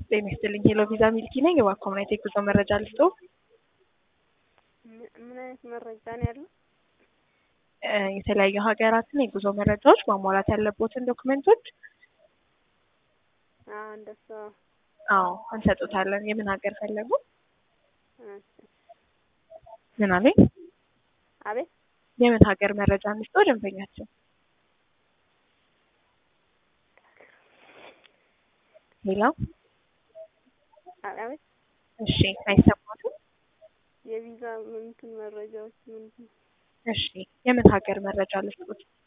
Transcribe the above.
ጤና ይስጥልኝ። ሄሎ ቪዛ ሚልኪ ነኝ። እባክዎ ምን አይነት የጉዞ መረጃ ልስጥዎ? ምን ምን አይነት መረጃ ነው ያለው? እ የተለያዩ ሀገራትን የጉዞ መረጃዎች ማሟላት ያለቦትን ዶክመንቶች አዎ እንደሱ አዎ እንሰጡታለን። የምን ሀገር ፈለጉ? እሺ። ምን አለኝ? አቤት የምን ሀገር መረጃ እንስጥዎ ደንበኛችን? ሄሎ አቤት እሺ፣ አይሰማትም? የቪዛ እንትን መረጃዎች ምንድን ነው? እሺ፣ የምን ሀገር መረጃ ልስጥዎት?